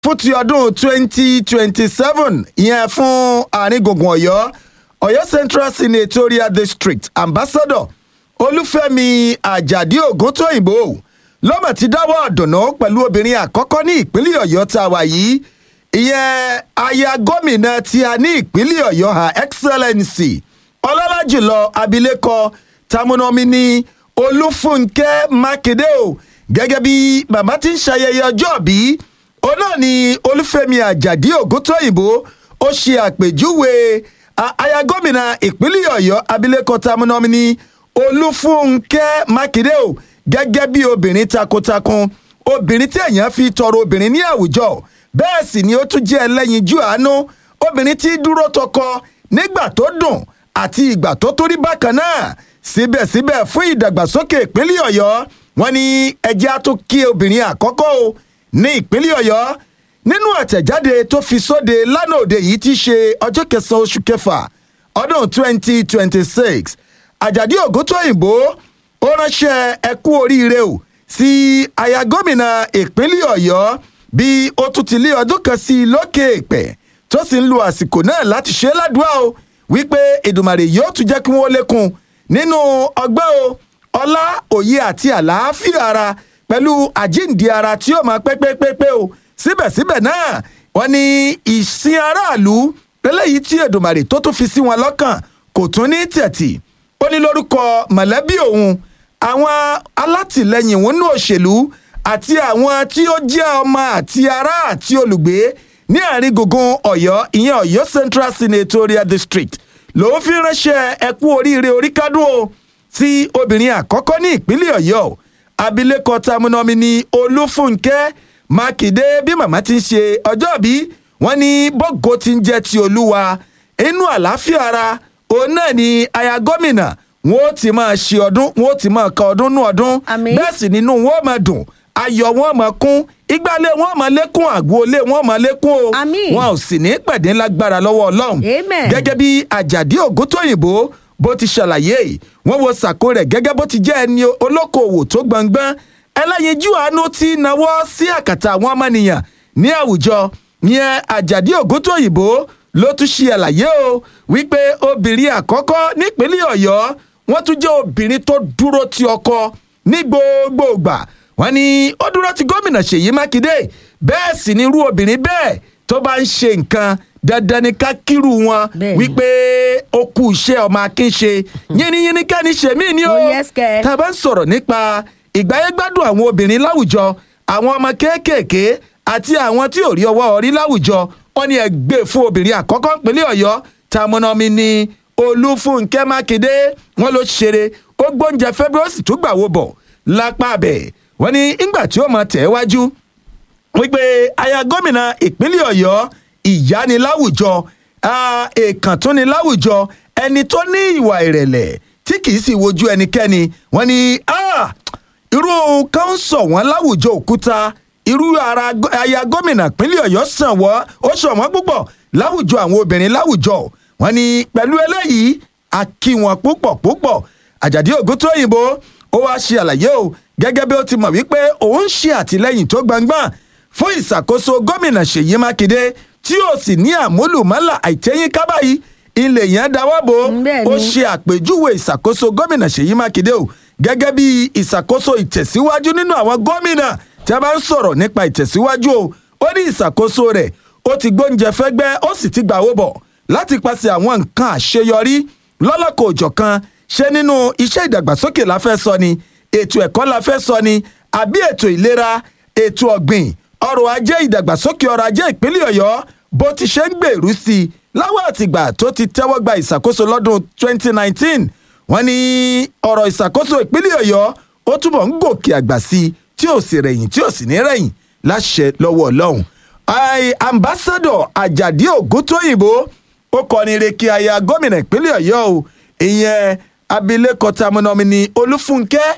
fún ti ọdún twenty twenty seven ìyẹn fún àárín gbùngbùn ọ̀yọ́ ọ̀yọ́ central senatorial district ambassador olúfẹ́mi àjàdí ògúntóyìnbó lọ́mọ̀ ti dáwọ́ ọ̀dùnnú pẹ̀lú obìnrin àkọ́kọ́ ní ìpínlẹ̀ ọ̀yọ́ tá a wà yìí ìyẹn aya gómìnà tí a ní ìpínlẹ̀ ọ̀yọ́ her excellency ọlọ́lá jùlọ abilékọ tamunomi ní olúfúnkẹ́ mákindé o gẹ́gẹ́ bí bàbá ti ń ṣayẹyẹ ọjọ́ bíi òun náà ni olúfẹ́mi àjàdí ògúntóyìnbó ó ṣe àpèjúwe aya gómìnà ìpínlẹ̀ ọ̀yọ́ abilékọ tamunomi ní olúfúnkẹ́ mákindé o gẹ́gẹ́ bí obìnrin takuntakun obìnrin tí èèyàn fi tọrọ obìnrin ní àwùjọ bẹ́ẹ̀ sì ni ó tún jẹ́ ẹlẹ́yinjú àánú obìnrin tí dúró tọkọ nígbà tó dùn àti ìgbà tó tó rí bákan náà síbẹ̀síbẹ̀ fún ìdàgbàsókè ìpínlẹ̀ ọ̀yọ́ wọn ní ẹjẹ́ á tún kí obìnrin àkọ́kọ́ o ní ìpínlẹ̀ ọ̀yọ́ nínú àtẹ̀jáde tó fi sóde lánàá òde yìí ti ṣe ọjọ́ kẹsàn-án oṣù kẹfà ọdún twenty twenty six àjàdí ògúntóyìnbó ó ránṣẹ́ ẹkú oríire o sí aya gómìnà ìpínlẹ̀ ọ̀yọ́ bí ó tún ti lé ọdún kan sí i lókè èpẹ̀ tó sì ń lo àsìkò náà láti ṣe é ládùúgbà o wípé èdùmàrè yóò tún jẹ́ kí wọ́n lékun nínú ọgbọ́n o ọlá òye àti àlàáfíà ara pẹ̀lú àjíǹde ara tí yóò máa pẹ́pẹ́pẹ́pẹ́ o síbẹ̀síbẹ̀ náà wọ́n ní ìsìn aráàlú eléyìí tí èdùmàrè tó tún fi sí wọn lọ́kàn kò tún ní tẹ̀tì ó ní lórúkọ mọ̀lẹ́bí òun àwọn alátìlẹyìn òun ní òṣèlú àti àwọn tí ó jẹ́ ọmọ àti ará àti olùgbé ní àárín gbùngbùn ọ̀yọ́ ìyẹn ọ̀yọ́ central senatorial district lòun fi ránṣẹ́ ẹkú oríire oríkádùn o sí obìnrin àkọ́kọ́ ní ìpínlẹ̀ ọ̀yọ́ abilékọ tamunomi ní olúfúnkẹ́ mákindé bí màmá ti ń ṣe ọjọ́ bí wọ́n ní bọ́gò ti ń jẹ́ ti olúwa inú àlàáfíà ara òun náà ni aya gómìnà wọn ó ti máa ṣe ọdún wọn ó ti máa ka ọdún nú ọdún bẹ́ẹ̀ sì nínú wọn ó máa dùn ayọ̀ wọn máa kún ìgbàlé wọn máa lékún àgboolé wọn máa lékún o wọn ò sì ní pẹ̀dín lágbára lọ́wọ́ ọlọ́run gẹ́gẹ́ bí àjàdí ògúntóyìnbó bó ti ṣàlàyé wọn wo sàkó rẹ̀ gẹ́gẹ́ bó ti jẹ́ ẹni olókoòwò tó gbọ̀ngbọ́n ẹlẹ́yinjú àánú ti náwó sí àkàtà àwọn ọmọnìyàn ní àwùjọ yẹn àjàdí ògúntóyìnbó ló tún ṣe àlàyé o wípé obìnrin àkọ́kọ́ nípínlẹ̀ ọ̀yọ́ wọ́n tún jẹ́ obìnrin tó dúró ti ọkọ ní gbogbo ìgbà wọ́n ní ó dúró ti gómìnà ṣèyí mákindé bẹ́ẹ̀ sì ni irú obìnrin bẹ́ẹ̀ tó bá ń ṣe nǹkan dandan ni ká kírù wọn wípé ó kú iṣẹ́ ọmọ akínṣe yínníyínní kẹ́ni ṣèmí ni ó tá a bá ń sọ̀rọ̀ nípa ìgbáyégbádùn àwọn obìnrin láwùjọ àwọn ọmọ kéékèèké àti àwọn tí ò rí ọwọ́ orí láwùjọ wọn ni ẹgbẹ́ fún obìnrin àkọ́kọ́ ìpínlẹ̀ ọ̀yọ́ tamọ́nàmí ni olúfúnkẹ́ mákindé wọn ló ṣeré ó gbóúnjẹ february tó gbà wó bọ̀ lápá abẹ́ wọn ni ńgbà tí ó mọ tẹ̀ wájú wípé aya gómìnà ìpínlẹ̀ ọ̀yọ́ ìyániláwùjọ èèkàn tó ní láwùjọ ẹni tó ní ìwà ìrẹ̀lẹ̀ tí kì í sì wojú ẹnikẹ́ni wọn ni irú kan ń sọ wọn láwùjọ òkúta irú ara aya gómìnà ìpínlẹ̀ ọ̀yọ́ sàn wọ́n ó sàn wọ́n púpọ̀ láwùjọ àwọn obìnrin láwùjọ wọn ni pẹ̀lú eléyìí a kí wọn púpọ̀ púpọ̀ àjàdí ògúntóyìnbó ó wáá ṣe àlàyé o gẹ́gẹ́ bí ó ti mọ̀ wípé òun ṣe àtìlẹ́yìn tó gbangban fún ìṣàkóso gómìnà ṣèyí mákindé tí ó sì ní àmúlùmálà àìtẹ́yìn kábàáyí ilé yẹn dáwọ́ bò ó ṣe àpèjúwe ìṣàkóso gómìnà ṣèyí mákindé o gẹ́gẹ́ bí ìṣàkóso ìtẹ̀síwájú nínú àwọn gómìnà tí a bá ń sọ̀rọ̀ nípa ìtẹ̀síwájú o ó ní ìṣàkóso rẹ̀ ó ti gbóúnjẹ fẹ́gbẹ́ ó sì ti gbàwó bọ̀ láti pàṣẹ àwọn nǹkan àṣeyọrí lọ́lọ́kọ̀ òjọ̀kan ṣé nínú iṣẹ́ ìdàgbàsókè la fẹ́ sọ ni ètò ẹ̀kọ́ la fẹ́ sọ ni àbí ètò ìlera ètò ọ̀gbìn ọrọ̀ ajé ìdàgbàsókè ọrọ̀ ajé ìpínlẹ̀ ọ̀yọ́ bó ti ṣe ń gbèrú sí i láwọn àtìgbà tó ti tẹ́wọ́ gba ìṣàkóso lọ́dún 2019 wọ́n ní ọ̀rọ̀ ìṣàkóso ìpínlẹ̀ ọ̀yọ́ ó túbọ̀ ń gòkè àgbà sí i tí ò sì rẹ̀yìn tí ò sì ní rẹ̀yìn láṣẹ lọ́wọ́ ọlọ́run ambassadọ àjàdí ògúntóyìnbó ó kọrin reke aya gómìnà ìpínlẹ̀ ọ̀yọ́ o ìyẹn abilékọ tamunomi ni olúfúnkẹ́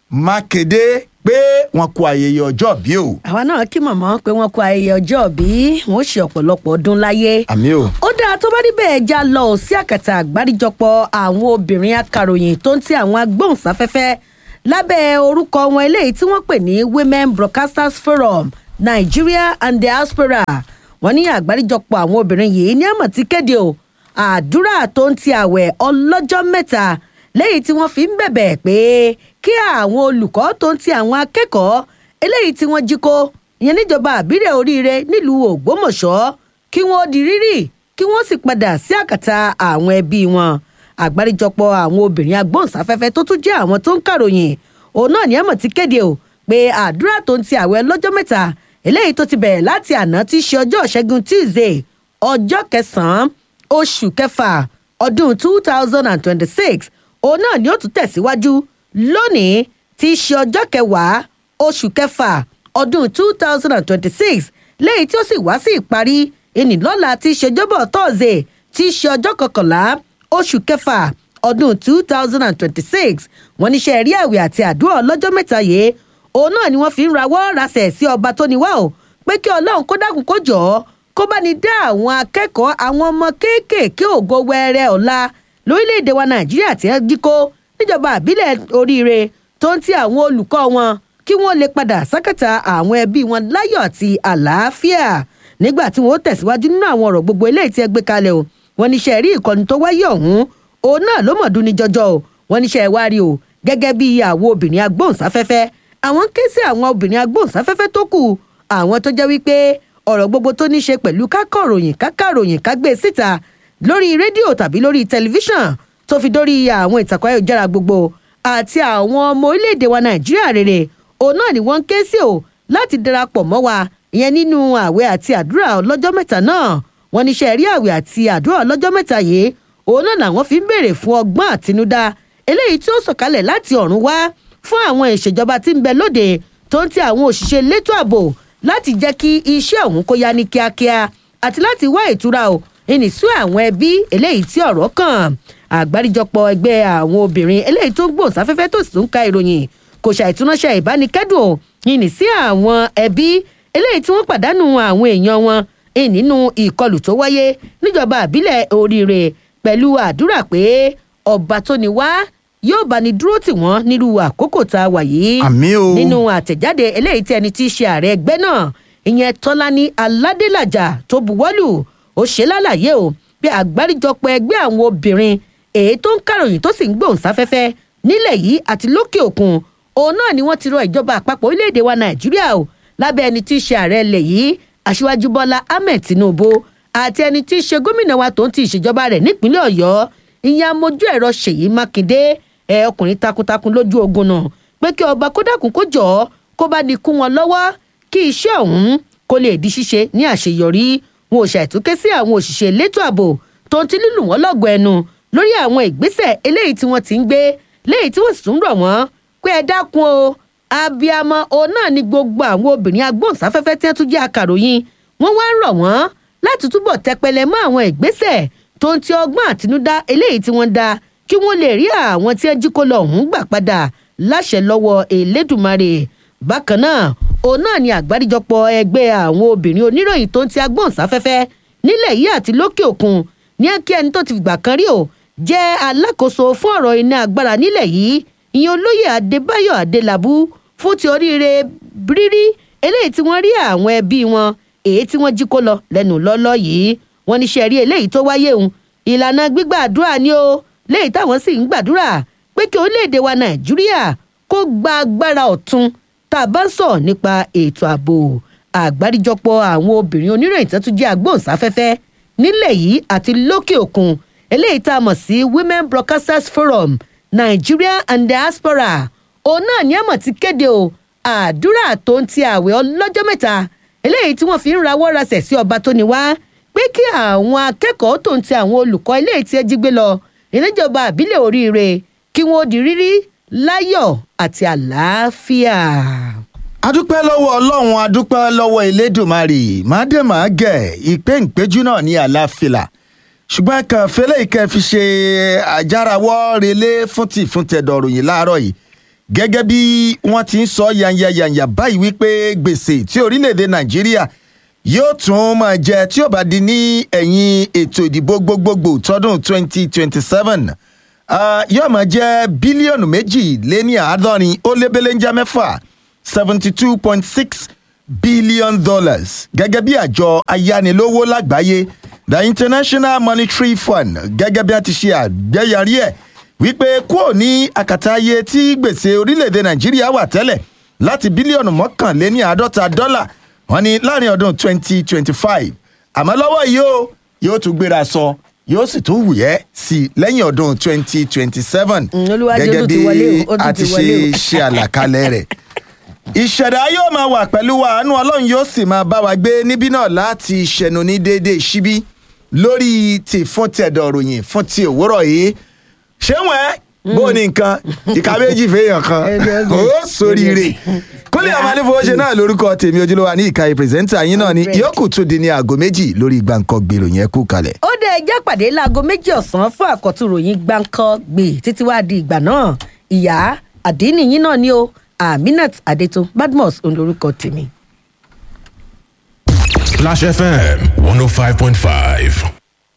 mákèdé pé wọn kú ayẹyẹ ọjọ́ bí o. àwa náà kí mọ̀mọ́ pé wọ́n kú ayẹyẹ ọjọ́ bí wọ́n ṣe ọ̀pọ̀lọpọ̀ ọdún láyé. àmì o. ó dáa tó bá níbẹ̀ já lọ sí àkàtà àgbáríjọpọ̀ àwọn obìnrin akàròyìn tó ń ti àwọn agbóhùnsáfẹ́fẹ́ lábẹ́ orúkọ wọn eléyìí tí wọ́n pè ní women broadcasters forum nigeria and diaspora wọn ní àgbáríjọpọ̀ àwọn obìnrin yìí ní àmọ̀ ti kéde o àdúrà tó ń ti àwẹ̀ ọlọ́jọ́ mẹ́ta lẹ́yìn tí wọ́n fi ń bẹ̀bẹ̀ pé kí àwọn olùkọ́ tó ń ti àwọn akẹ́kọ̀ọ́ eléyìí tí wọ́n jí kó ìyẹn níjọba àbílẹ̀ oríire nílùú ògbómọ̀ṣọ́ kí wọ́n di rírì kí wọ́n sì padà sí àkàtà àwọn ẹbí wọn àgbáríjọpọ̀ àwọn obìnrin agbóhùnsáfẹ́fẹ́ tó tún jẹ́ àwọn tó ń kàròyìn òun náà ní àmọ̀ ti kéde o pé àdúrà tó ń ti àwẹ̀ lọ́jọ́ mẹ́ta eléyìí tó ti bẹ̀rẹ̀ láti àná tí í ṣe ọjọ́ ìṣẹ́gun tuesday ọjọ́ kẹsàn-án oṣù kẹfà ọdún two thousand and twenty-six òun náà ni ó tún tẹ̀síwájú lónìí tí í ṣe ọjọ́ kẹwàá oṣù kẹfà ọdún two thousand and twenty-six lẹ́yìn tí ó sì wá sí ìparí ìnìlọ́la tí í ṣe ọjọ́bọ̀ thursday tí í ṣe ọjọ́ kọkànlá oṣù kẹfà ọdún two thousand and twenty-six wọ́n níṣẹ́ rí àwẹ̀ àti àdúrà ọlọ́jọ́ mẹ́ta yìí òun náà ni wọ́n fi ń rawọ́ rasẹ̀ sí ọba tó ní wá o pé kí ọlọ́run kó dákun kó jọ̀ọ́ kó bá ní dá àwọn akẹ́kọ̀ọ́ àwọn ọmọ kéékèèké ògo wẹ́rẹ́ ọ̀la lórílẹ̀‐èdè wa nàìjíríà tí wọ́n jí kó níjọba àbílẹ̀ oríire tó ń ti àwọn olùkọ́ wọn kí wọ́n lè padà sákàtà àwọn ẹbí wọn láyọ̀ àti àlàáfíà nígbà tí wọ́n tẹ̀síwájú nínú àwọn ọ̀rọ̀ gbogbo eléyìí tí ẹ gbé kalẹ̀ o wọ́n níṣẹ́ rí ìkọ́ni tó wáyé ọ̀hún òun náà ló mọ̀ dún ní jọjọ o wọ́n níṣẹ́ wá rí o gẹ́gẹ́ bí àwọn obìnrin agbóhùnsáfẹ́fẹ́ àwọn ń ké sí àwọn obìnrin agbóhùnsáfẹ́fẹ́ tó kù àwọn tó jẹ́ wípé ọ̀rọ̀ gbogbo tó ní ṣe pẹ̀lú kákọ̀ròyìn kákàròyìn kágbé síta lórí rédíò tàbí lórí tẹlifíṣàn tó fi dórí àwọn ìtàkùn ayélujára gbogbo àti àwọn ọmọ orílẹ̀-èdè wa nàìjíríà rere òun náà ni wọ́n ń ké sí o láti darapọ̀ mọ́ wa ìyẹn nínú àwẹ̀ àti àdúrà ọlọ́jọ́ mẹ́ta náà wọ́n ní ṣe rí àwẹ̀ àti àdúrà ọlọ́jọ́ mẹ́ta yìí òun náà làwọn fi ń béèrè fún ọgbọ́n àtinúdá eléyìí tí ó sọ̀kalẹ̀ láti ọ̀run wá fún àwọn ìṣèjọba tí ń bẹ lóde tó ń ti àwọn òṣìṣẹ́ elétò ààbò láti jẹ́ kí iṣẹ́ ọ̀hún kó yá ní kíákíá àti láti wá ìtura o ìnìsú àwọn ẹbí eléyìí tí ọ̀rọ̀ kàn àgbáríjọpọ̀ ẹgbẹ́ àwọn obìnrin eléyìí tó ń gbòǹsáfẹ́fẹ́ tó sì tún ka ìròyìn kò ṣàìtúnáṣẹ́ ìbánikẹ́dùn o ìnìsí àwọn ẹbí eléyìí tí wọ́n pàdánù àwọn èèyàn wọn nínú ìkọlù tó wáyé níjọba àbílẹ̀ oríire pẹ̀lú àdúrà pé ọba tó ní wá yóò bá ní dúró tì wọ́n nírú àkókò tá a wà yìí. àmì o. nínú àtẹ̀jáde eléyìí tí ẹni tí í ṣe ààrẹ ẹgbẹ́ náà ìyẹn tọ́lání aládélàjà tó buwọ́lù ó ṣe lálàyé o bí àgbáríjọpọ̀ ẹgbẹ́ àwọn obìnrin èyí tó ń kàròyìn tó sì ń gbòhùn sáfẹ́fẹ́ nílẹ̀ yìí àti lókè òkun òun náà ni wọ́n ti rọ ìjọba àpapọ̀ orílẹ̀-èdè wa nàìjíríà o lábẹ́ ẹni tí í ṣe ààrẹ ilẹ̀ yìí aṣíwájú bọ́lá ahmed tinubu àti ẹni tí í ṣe gómìnà wa tó ń ti ìṣèjọba rẹ̀ nípínlẹ̀ ọ̀yọ́ ìyẹn amójú ẹ̀rọ ṣèyí mákindé ẹ ọkùnrin takuntakun lójú ogun náà pé kí ọba kódàkùn kó jọ ọ kó bá ní kún wọn lọ́wọ́ kí iṣẹ́ ọ̀hún kó lè di ṣíṣe ní àṣeyọrí wọn ò ṣàìtúnké sí àwọn òṣìṣẹ́ elétò ààbò tó ń ti lílù wọ́n lọ́gọ̀ ẹnu lórí àwọn ìgbésẹ̀ eléyìí tí wọ́n ti ń gbé léyìí tí wọ́n sì tún rọ̀ wọ́n pé ẹ dákun o abiyamọ òun náà ni gbogbo àwọn obìnrin agbóhùnsáfẹ́fẹ́ tí wọ́n tún jẹ́ akàròyìn wọ́n wá ń rọ̀ wọ́n láti túbọ̀ tẹpẹlẹ mọ́ àwọn ìgbésẹ̀ tó ń ti ọgbọ́n àtinúdá eléyìí tí wọ́n dá kí wọ́n lè rí àwọn tí wọ́n jí kó lọ ọ̀hún gbà padà láṣẹ lọ́wọ́ elédùnmarè bákan náà òun náà ni àgbáríjọpọ̀ ẹgbẹ́ àwọn obìnrin oníròyìn tó ń ti agbóhùnsáfẹ́fẹ́ nílẹ̀ yìí àti lókè òkun ní kí ẹni tó ti fìgbà kan rí o jẹ́ alákòóso fún ọ̀rọ̀ iná agbára nílẹ̀ yìí ìyẹn olóyè adébáyọ̀ adélábù fún ti oríire rírí eléyìí tí wọ́n rí àwọn ẹbí wọn èyí tí wọ́n jí kó lọ lẹ́nu lọ́lọ́ yìí wọ́n ní sẹ́rí eléyìí tó wáyé òun ìlànà gbígbàdúrà ni ó léyìí táwọn sì ń gbàdúrà pé kí orílẹ̀-èdè wa nàìjíríà kó gba agbára ọ̀tun tá a bá ń sọ̀ nípa ètò ààbò àgbáríjọpọ̀ àwọn obìnrin oníròyìn tó tún jẹ́ agbóhùnsáfẹ́fẹ́ nílẹ̀ yìí àti lókè òkun eléyìí tá a mọ̀ sí women broadcasters forum nigeria and diaspora òun náà ní àmọ̀ ti kéde o àdúrà tó ń ti àwẹ̀ ọlọ́jọ́ mẹ́ta eléyìí tí wọ́n fi ń rawọ́ rasẹ̀ sí ọba tó ní wá pé kí àwọn akẹ́kọ̀ọ́ tó ń ti àwọn olùkọ́ eléyìí tí ẹ jí gbé lọ ìníjọba àbílẹ̀ oríire kí wọ́n di rírí láyọ̀ àti àlàáfíà. adúpẹ́ lọ́wọ́ ọlọ́run adúpẹ́ lọ́wọ́ elédùnmarè mádèmágẹ̀ ìpéǹpéjú náà ní àlàáfíà ṣùgbọ́n kan fẹlẹ́ ìkẹ́ fi ṣe àjárawọ́ relé fún ti fún tẹ̀dọ̀rọ̀ yìí láàárọ̀ yìí gẹ́gẹ́ bí wọ́n ti ń sọ yanyanyanya báyìí wípé gbèsè tí orílẹ̀-èdè nàìjíríà yóò tún máa jẹ tí ó bá di ní ẹ̀yìn ètò ìdìbò gbogbogbò tọdún 2027 yóò máa jẹ bílíọ̀nù méjì lé ní àádọ́rin ó lé belenja mẹ́fà seventy two point six billion dollars gẹ́gẹ́ bí àjọ ayánilówó lágbàáyé the international monetary fund gẹ́gẹ́ bí a ti ṣe àgbéyàrí ẹ̀ wípé kúrò ní àkàtà ayé tí gbèsè orílẹ̀-èdè nàìjíríà wà tẹ́lẹ̀ láti bílíọ̀nù mọ́kànléní àádọ́ta dọ́là wọ́n ní láàrin ọdún 2025 àmọ́ lọ́wọ́ yìí ó yóò tún gbéra sọ yóò sì tún wùyẹ́ sí i lẹ́yìn ọdún 2027 Mm, Olúwadé, ó gẹ́gẹ́ tún ti bí wọlé o, ó tún a ti ti wọlé ṣe o. ṣe àlàkalẹ̀ rẹ̀ ìṣẹ̀dá yóò máa wà pẹ̀lú wa àánú ọlọ́run yóò sì máa bá wa gbé níbí náà láti ṣẹnu ní déédéé síbí lórí ti fún ti ẹ̀dọ̀ ròyìn fún ti òwúrọ̀ yìí ṣé wọ́n bó o ní nǹkan ìka méjì fèèyàn kan Ẹni ọgbẹ́. ó sóríire kúnlẹ̀ àwọn anífowóṣe náà lórúkọ tèmi ojúlówó ní ìka pírẹsẹ́ńtà yín náà ní Correct. yòókù tún di ní aago méjì lórí gbàǹkan gbèrò yẹn kú kalẹ̀. ó dé ẹjẹ́ pàdé láago méjì ọ̀sán fún àkọ́tún ròyìn gbáǹkọ́ gbè títí wá di ìgbà náà ìyá àdínìyín náà ni o aminat adeto badmus òun lorúkọ tèmi. Splash FM 105.5.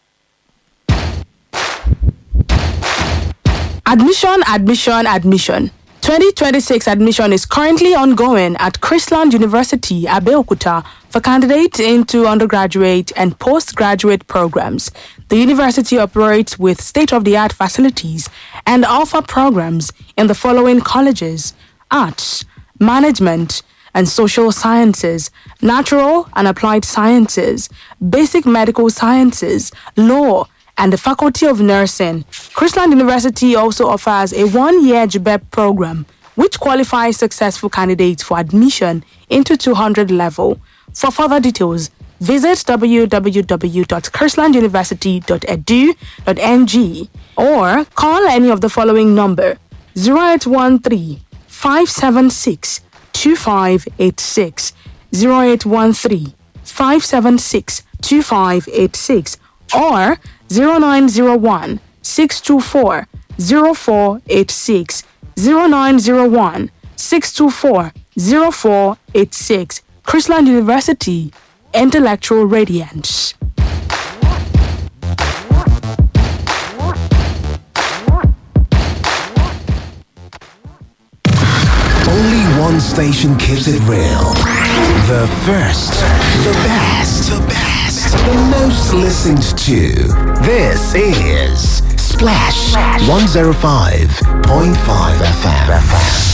Admission, admission, admission. 2026 admission is currently ongoing at Chrisland University, Abeokuta, for candidates into undergraduate and postgraduate programs. The university operates with state of the art facilities and offer programs in the following colleges arts, management, and social sciences, natural and applied sciences, basic medical sciences, law, and the Faculty of Nursing. Chrisland University also offers a one year GBEP program, which qualifies successful candidates for admission into 200 level. For further details, visit www.chrislanduniversity.edu.ng or call any of the following number 0813 576 2586 0813 576 2586 or 0901 624 0486 0901 624 0486 Chrisland University Intellectual Radiance. Only one station keeps it real. The first, the best, the best, the most listened to. This is Splash 105.5 FM.